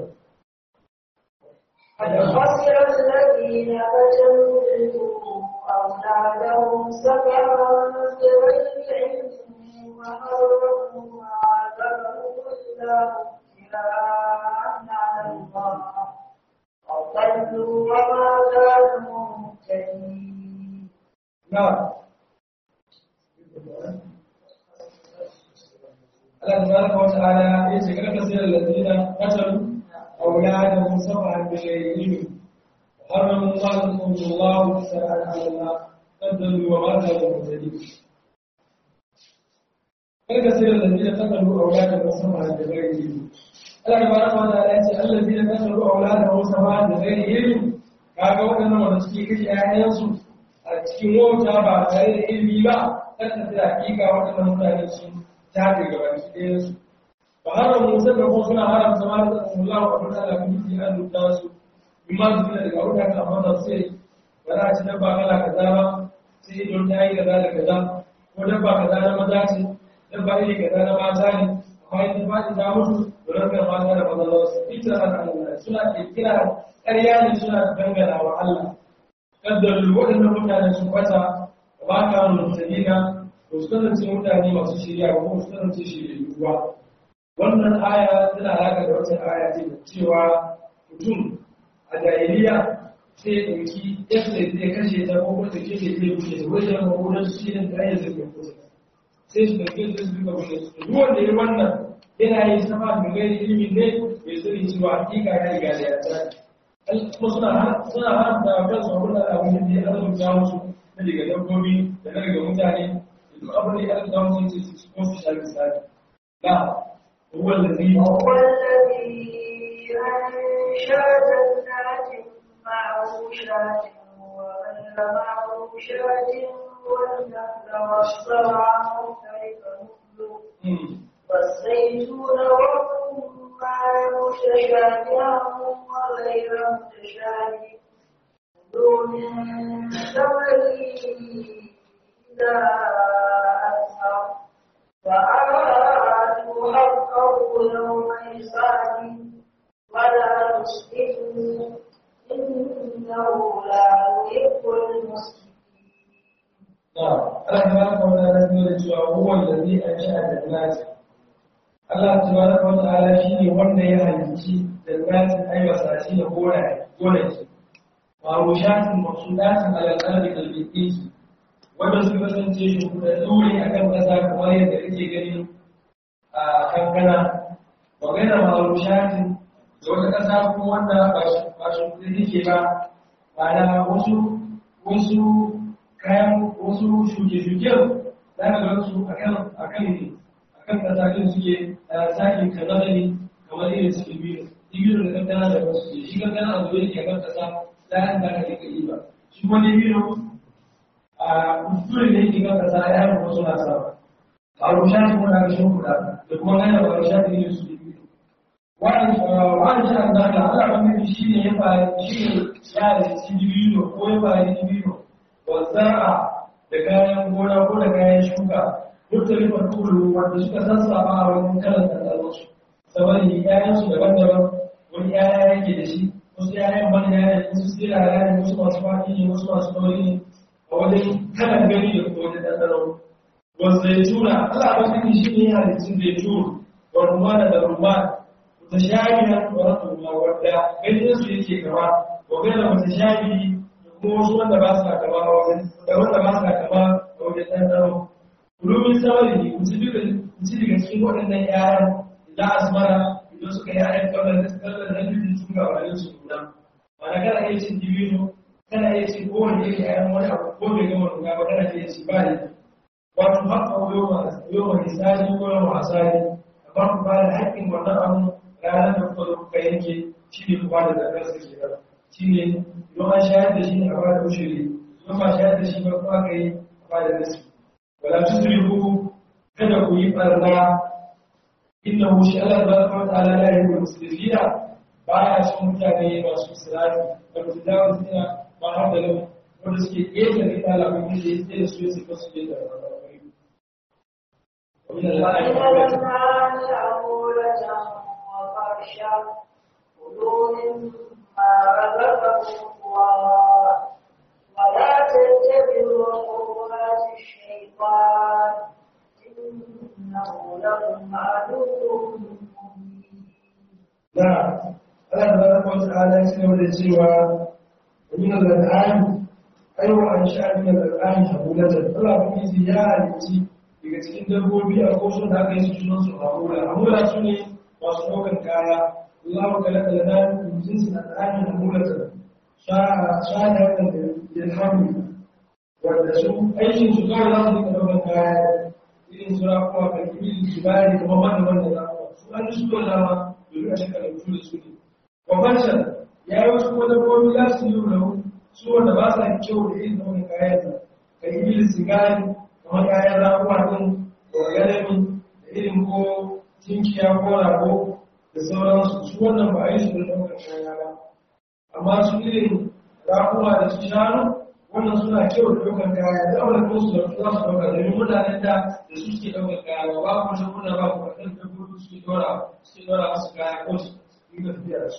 قد خسر الذين قتلوا أولادهم سبعا بغير علم وحرموا ما ذكروا إلا ابتلاء على الله وضلوا وما كانوا مهتدين نعم Allah tabaraka wa ta'ala ya ce kada kasir alladina qatalu awladahum sab'an bi ghayri ilm harramu ma Allah ta'ala ala Allah qaddaru wa ma kanu muhtadin kada kasir alladina qatalu awladahum sab'an bi ghayri ilm Allah tabaraka wa ta'ala ya ce alladina qatalu awladahum sab'an bi ghayri ilm kaga wadannan wanda suke kashe ƴaƴansu a cikin wauta ba tare da ilimi ba kada da hakika wadannan mutane sun tafi gabaki ɗayansu ba haram musa da kuma suna haram zama da Allah wa abin da kun yi an rubuta su imma su da daga wuta ka amma sai ba za a ci dabba kala kaza ba sai don ta yi kaza da kaza ko dabba kaza na maza ce dabba iri kaza na mata ne amma ita ba ta mutu da rankar mata da maza za su ita da Allah suna kira ƙarya ne suna dangana wa Allah kaddaru waɗannan mutane sun kwata ba ka mutabina ba su kasance mutane masu shirya ba kuma su kasance shiryayyu ba wannan aya tana alaƙa da wata aya ce cewa mutum a jahiliya sai ya ɗauki yadda zai kashe ta ko wata ke zai zai bushe ta wajen makonan su shi ne ta hanyar zai kai kusa sai su ɗauki yadda su duka bushe su duk wanda ya wannan yana yin sama da gairi ilimin ne bai sani cewa hakika ya riga da ya tsaya kuma suna suna haramta kansu abin da abin da ya azurta musu na daga dabbobi da na daga mutane duk abin da ya azurta musu ya ce su kuma su sha misali na هو الذي هو الذي أنشأ جنات معروشات وغير معروشات والنخل والزرع مختلفا نخله والزيتون والرمان متشابها وغير متشابه كلوا من ثمره إذا أثمر وآتوا حقه يوم حسابه ولا تسرفوا إنه لا يحب المسلمين Allah tabaraka wa ta'ala ne da cewa huwa allazi ansha'a jannati Allah tabaraka wa ta'ala shine wanda ya halicci jannatin ayyasa shi da gonaye gonaki ma'rushatin maqsudatin ala qalbi al-biqi wanda suka kasance shi da dure akan kasa kamar yadda kake gani a kankana wa gaira ma'rushatin da wata kasa kuma wanda ba shi ba shi kudi yake ba ma'ana wasu wasu kayan wasu shuke-shuken za ka gan su akan akan akan kasakin suke a sakin kazanani kamar irin su ibiru ibiru da kankana da wasu ke shi kankana a zuwa yake kan kasa za a da ka yi ba shi wani ibiru a kusurin da yake kan kasa ya yi wasu na sa a rusha shi kuma na gashin kuɗa da kuma gana ba rusha da yin su ibiru wani wani shi an zaka ala wani shi ne ya fara shi ne ya da cikin ibiru ko ya fara ibiru wasara da kayan gona ko da kayan shuka muttalifar kulu wanda suka sassafa a wani kalan tsararsu saboda yayan su daban-daban wani yaya yake da shi wasu yayan bane yaya ne wasu sirara ne wasu masu fadi ne wasu masu ɗauri ne a wajen kalan gani da kuma wajen ɗanɗano wasu zaituna Allah ba su shi ne halittun zaitun wa rumana da rumana mutashabihan wa rahmatullah wadda ganin su yake gaba wa gaira mutashabihi kuma wasu wanda ba sa kama a wajen da wanda ba sa kama a wajen ɗanɗano. Kulumin samari ne, ku ci daga cikin waɗannan ‘ya'yan da asmara idan suka yi ‘ya'yan kawai da suka da nufin sun ga wani su nuna. Mana kana iya cin dibino, kana iya cin kowane irin ‘ya'yan wani abu ko bai gama nuna ba kana iya ci ba ne. Wato haka yau ma misali ko yau ma asali, amma ku ba da haƙƙin wannan abu ranar da kuka zo kuka yanke shi ne ku ba da zakar su ke nan. Shi ne don an shayar da shi ne a bada ushiri don ba shayar da shi ba kuma aka yi a bada nasu wala tusrifu kada ku yi barna inna hu shi Allah tabaraka wa ta'ala la yuhibbu al-musrifina baya son mutane masu sirafi da su dawo suna ba har da lau wanda suke ƙeta da ita labarin da ya da su ya suka su da ومن الأنعام عمولة وفرشا كلوا مما رزقكم الله ولا تتبعوا خطوات الشيطان إنه لكم عدو مبين نعم Allah tabaraka wa ta'ala ya sanar da cewa min al-an'am aiwa an sha'a min al-an'am habulatan Allah ba yi ya halitti daga cikin dabbobi a ko sun da aka yi su sunan su hamula hamula su ne masu ɗaukar kaya Allah ka laka lana min jinsin al-an'am habulatan sha'a sha'a da ilhamu wanda su aikin su kawai za su dinga ɗaukar kaya irin su rafuwa kan ibil jibari kuma wanda wanda rafuwa su an ji su dole ma domin a shekara mutu da su ne wabancan ya yi wasu wani gomi za su yi rahu su wanda ba sa kyau da yin nau'in kayansa ka yi bilin sigari kamar kayan ramuwa ɗin da galami da irin ko tinkiya ko rago da sauransu su wannan ba a yi su da ɗaukar kaya ba amma su irin ramuwa da su shanu wannan suna kyau da ɗaukar kaya da aure ko su da su za su ɗaukar domin mutanen da da su suke ɗaukar kaya ba ba ku shi kuna ba ku kaɗan dabbobi suke ɗora suke ɗora musu kaya ko su yi tafiya da su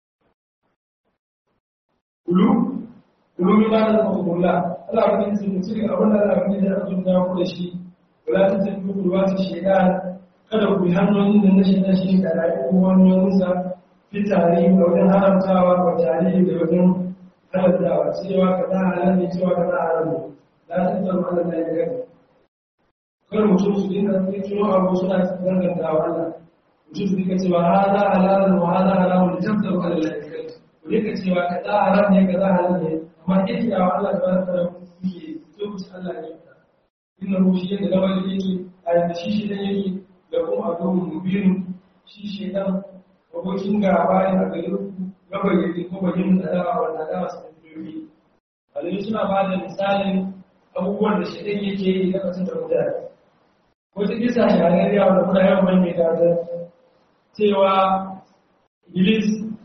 kulu kulu mi ba da zama kula Allah ba kin sun ci abin da Allah ba ya azurta ku da shi wala ta tafi ku ruwa ta shaytan kada ku yi hanyoyin da na shaytan shi da rayu hanyoyin sa fitari da wajen haramtawa wa tarihi da wajen haramtawa cewa kaza halal ne cewa kaza haram ne la ta tafi Allah da ya gani kar mutum su dinga tsiro abu suna dangantawa Allah mutum su dinga cewa hada halal wa hada haram da tabbatar Allah ya gani ku dinga cewa kaza haram ne kaza halal ne amma yake yawa Allah ta baraka da kuke so ku Allah ne ka inna hu shi yadda lawali yake a yadda shi shi dan yake da kuma a domin mubirin shi shi dan abokin gaba ne a gare ku gaba yake ko bayin da da wanda da su tafi alai suna ba da misalin abubuwan da shi dan yake yi da kasan da mutane wata kisa shahararriya wanda kuna yawan mai ta cewa Iblis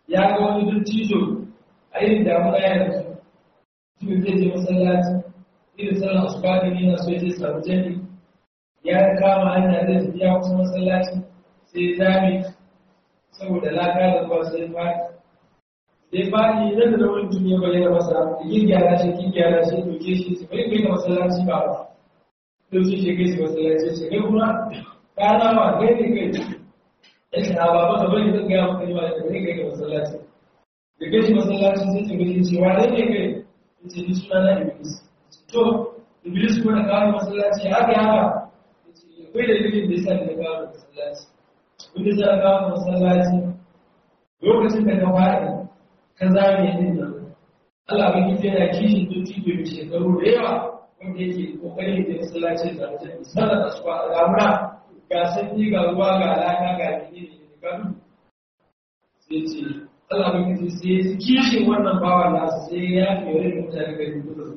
ya ga wani dattijo a irin damuna ya da su mutum zai je masallaci irin sallar asuba da ne na so ya je samu jami ya kama hanya zai tafi ya kusa masallaci sai zami saboda laka da ruwa sai fadi sai fadi nan da wani mutum ya bayyana masa yin gyara shi kin gyara shi doke shi sai bai kai da masallaci ba ba sai shi kai shi masallaci sai kai kuma ka zama kai ne kai ya ce a baba ka bari zan gaya maka ne ba da kai kai ga masallaci da kai shi masallaci sai ta gani cewa ne ne kai ya ce ni suna na iblis to iblis ko da kawo masallaci haka haka ya ce akwai da dalilin da ya sa da kawo masallaci wanda za a kawo masallaci lokacin da ka faɗi ka zame din nan Allah ba kike yana kishin dotti bai shekaru da yawa wanda yake kokarin da masallaci da mutum sallar asuba a ramuna ga sanyi ga ruwa ga alaka ga gini ne ga duk sai ce Allah ba kike sai kishin wannan bawan nasu sai ya fi yare da mutane ga duk da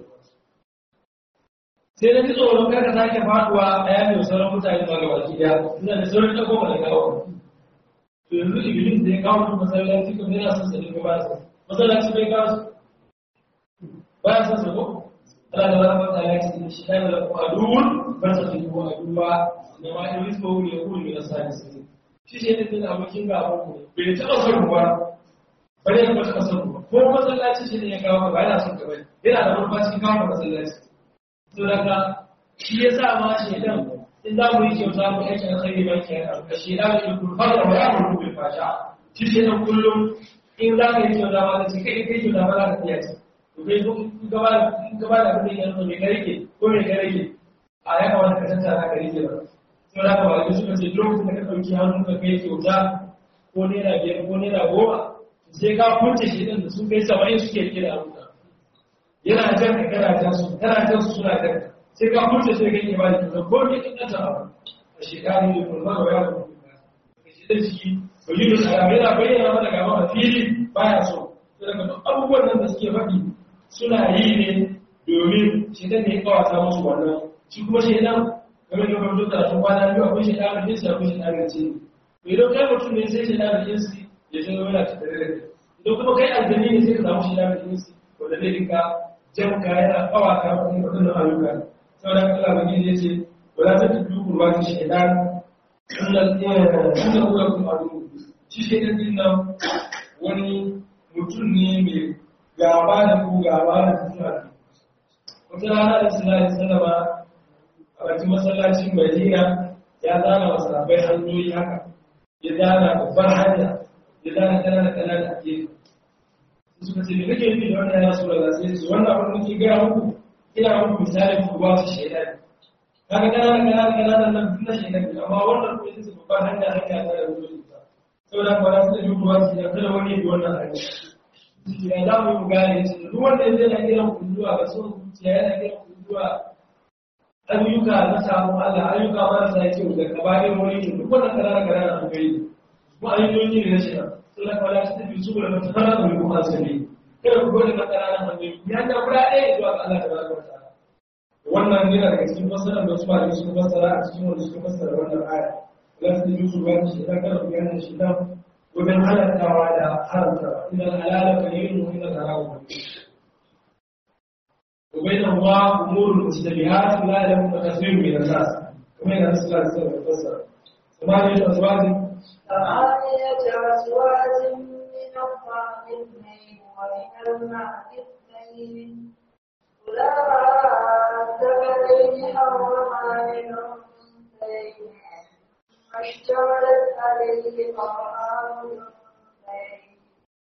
sai na ji tsoron kada sake faduwa a yamin sauran mutane ma ga baki daya ina da sauran ta goma da kawo to yanzu iblis da ya kawo mu masallaci kuma yana son sani ko ba sa masallaci bai kawo su ba ya son sa ko Allah da rahama ta ya ce shi da la qadun ba ta fi ko aduwa ne ma iblis ko ne ko ne na sani sai shi shi ne din abokin ga abu bai taba son ruwa bare ya taba son ruwa ko masallaci shi ne ya kawo ba yana son ka bai yana da ruwa cikin kawo masallaci suraka shi ya sa ma shaidan in za mu yi kyauta mu aiki alkhairi ba ke yana ka shaidan ya kurfar da waya mu rubuta fasha shi shaidan kullum in za ka yi kyauta ma da shi kai kai kyauta ma za ka iya ci to kai ko in gaba in gaba da abin da yake me ka rike ko me ka rike a ya kamata ka tantara ka rike ba to da ka ba da suka ce lokacin da ka dauki hannu ka kai kyauta ko naira biyar ko naira goma sai ka kunce shaidan da sun kai saba'in suke rike da abuka yana jan ka kana jan su kana jan su suna jan sai ka mutu sai ka yi ba da kusa ko ne kin ta ba a shekaru ne kuma ba ya ku ka shi da shi to yi da alamu yana bayyana mana gaba a fili baya so to daga duk abubuwan nan da suke faɗi suna yi ne domin shi da ne kawata musu wannan shi kuma shi dan game da kuma duk da sun kwana biyu akwai shi dan da shi akwai shi dan da ce to idan kai mutum ne sai shi dan da shi ya zo yana tattare da kai idan kuma kai aljani ne sai ka samu shi dan da shi wanda zai dinka jan kaya kawata wani waɗannan ayyuka sauran Allah ba gidi yace wala ta tafi kurwa ta shaidan sunan sunan kula kuma adu shi shaidan din nan wani mutum ne mai gaba da ku gaba da suna wata rana da suna da sallama a bakin masallacin Madina ya zana wa sahabbai hanyoyi haka ya zana babbar hanya ya zana kanana kanana a gefe suka ce me kake nufi da wannan ya rasu da sai su wannan abin da ke gaya muku ina muku misalin ruwa su shaidan kaga kanana kanana kanana nan duk na shaidan ne amma wannan kuma ita ce babban hanya hanya ta da ruwa ta saboda ba za su da ruwa su da kada wani ya wannan hanya ya za mu yi gane shi duk wanda ya zai na kiran ku zuwa ga son zuciya yana kiran ku zuwa ayyuka na samun Allah ayyuka marasa kyau da kabarin wani ne duk wannan kanana kanana an gani kuma ayyukoki ne na shaidan suna kwala su tafi su da mata fara da kuma asali kada ku gode maka ranar hannu ya ta kula ɗaya zuwa ga Allah tabaraka wa ta'ala wannan yana daga cikin fasarar da su ba da suka fassara a cikin wanda suka fassara wannan aya la su yi su ba shi dan kada ku gane shi dan wajen halattawa da haramtawa idan halala ka yi mu idan haramu وبينهما امور مشتبهات لا يعلم كثير من الناس كما يقول صلى الله عليه وسلم ثمانية أزواج ثمانية أزواج من الضأن اثنين ومن المعد اثنين قل أذكرين حرم عن الأنثيين ما اشتملت عليه أرحام الأنثيين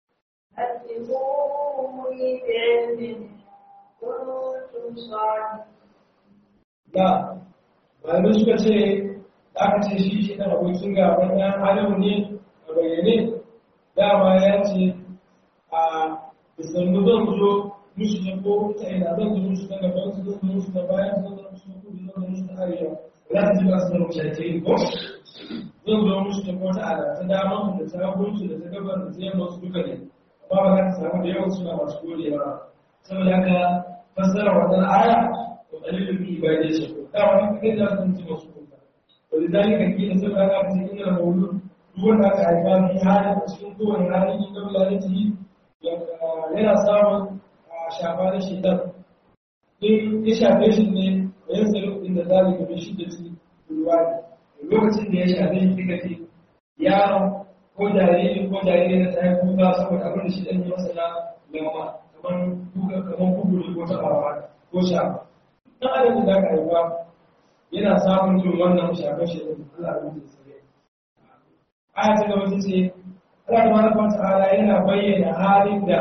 نبئوني بعلم كنتم صادقين da malamai suka ce da aka ce shi shi ɗan abokin gaban ɗan adamu ne a bayyane dama ya ce a isannu zan zo musu na ko ta ina zan zo musu na gaban su zan zo musu na bayan su zan zo musu na kudu zan zo musu na arewa za su ji ba su zama shaike ko zan zo musu ta ko ta ala ta dama da ta gunsu da ta gabar da ta yamma su duka ne amma ba za ta samu da yawan suna masu godewa saboda haka fassara wannan aya وقليل من عبادي الشكور دعوة كده لازم تبقى شكور ولذلك كده سبب هذا في إن المولود duk wanda aka haifa fi halin a cikin kowane halin yin gabla na jiri yana samun shafa na shaitan in ya shafe shi ne da yin tsaro din da zai gabe shi da ci ruwa ne lokacin da ya shafe shi kika ce yaron ko jariri ko jariri na tsaye kuka saboda abin da shi ɗan yi masa na lamma kamar kuka kamar kuburi ko taɓawa ko shafa ɗan adam da aka haifa yana samun jin wannan shafe shi da Allah ya yi sai aya ta gaba ce Allah tabaraka wa ta'ala yana bayyana halin da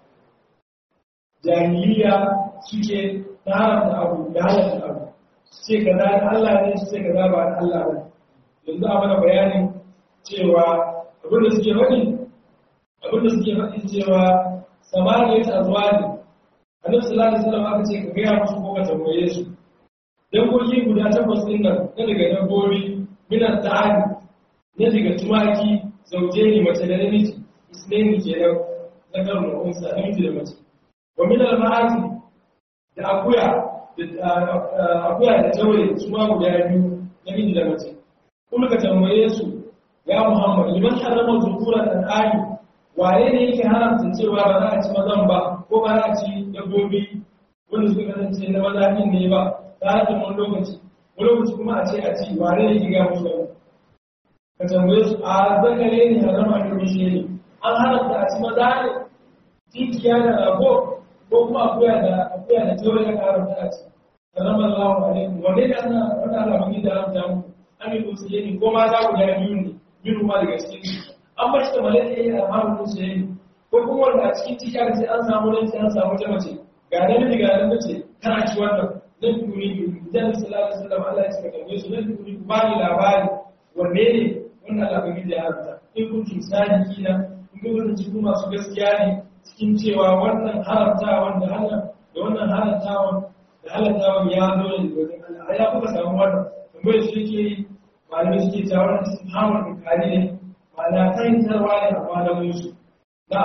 jahiliya suke haramta abu da halatta abu ce kaza da Allah ne ce kaza ba da Allah ba yanzu a mana bayanin cewa abin da suke faɗi abin da suke faɗi cewa samaniya ta zuwa ne annabi sallallahu alaihi wasallam aka ce ka gaya musu ko ka tambaye su dangogi guda takwas ɗin nan na daga dabbobi minan ta'ani na daga tumaki zauje ne mace da namiji isneni kenan na karin unsa namiji da mace wa min al-ma'ati da akuya da akuya da taure su ma guda biyu namiji da mace kuma ka tambaye su ya Muhammad liman harama zukura dan ayi waye ne yake haramta cewa ba za a ci mazan ba ko ba za a ci dabbobi wanda suka kasance na maza din ne ba ta hajjin wani lokaci wani lokaci kuma a ce a ci wane ne yake ga musu ka tambaye su a zakare ne harama da rushe ne an haramta a ci maza ne tinkiya da rago ko kuma akuya da akuya da taure ya haramta a ci harama Allahu alaikum wanne da ana wanda Allah mun da haramta mu amin musu ne ko ma za ku da biyu ne biyu ma daga cikin an bar shi da malaka yayi alhamu musu ne ko kuma wanda a cikin ciki aka ce an samu nan sai an samu ta mace ga namiji ga nan mace kana ci wannan nan duni idan sallallahu alaihi wasallam Allah ya saka tambaye su nan duni ku bani labari wanne ne wannan Allah bai da haramta in kun ci sadiki na in kun kun ci kuma su gaskiya ne cikin cewa wannan haramtawan da Allah da wannan haramtawan da halaltawan ya zo ne daga wajen Allah ai ya kuka samu wannan tambayar shi ke yi malamai suke cewa wannan istifhamul inkari ne ma'ana fahimtarwa ne a malamin su na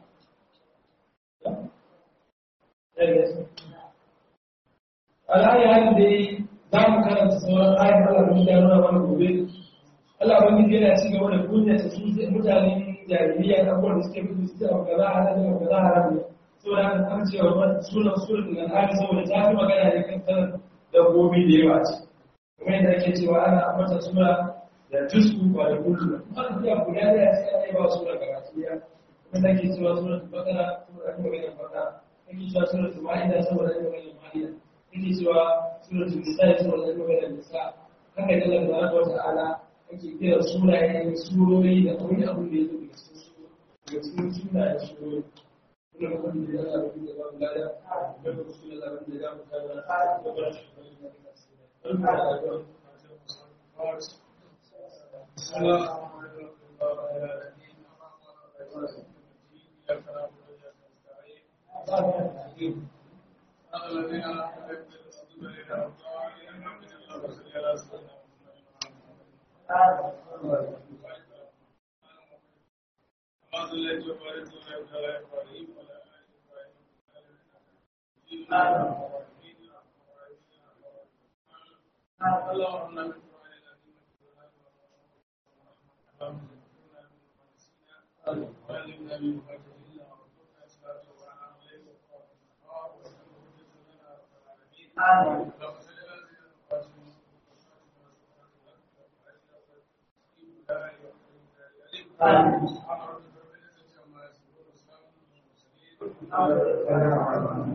al'ayi halin da yi za mu karanta sauran ayin Allah mun da nuna mana gobe Allah ban yana ci gaba da kunya ta su mutanen jahiliya da abubuwan da suke fi su ta ga za a hada da ga za a hada saboda haka kan cewa sunan sunan da al'adi saboda ta fi magana ne kan sanar dabbobi da yawa ce kuma yadda ake cewa ana ambata suna da tusku ba da kullu ba kuma da guda da ya ce ana yi ba suna karatu ya kuma da ke cewa sunan bakara saboda ake magana bakara ake cewa sunan ma'ida saboda ake magana ma'ida yake cewa suratul nisa ya saboda ake magana nisa haka da Allah tabaraka wa ta'ala ake kira sunayen surori da wani abu da ya zo daga cikin daga cikin sunayen surori kuma da kuma da Allah da ba mu lada da kuma sunan Allah da ya mu kawo da ba shi Amin.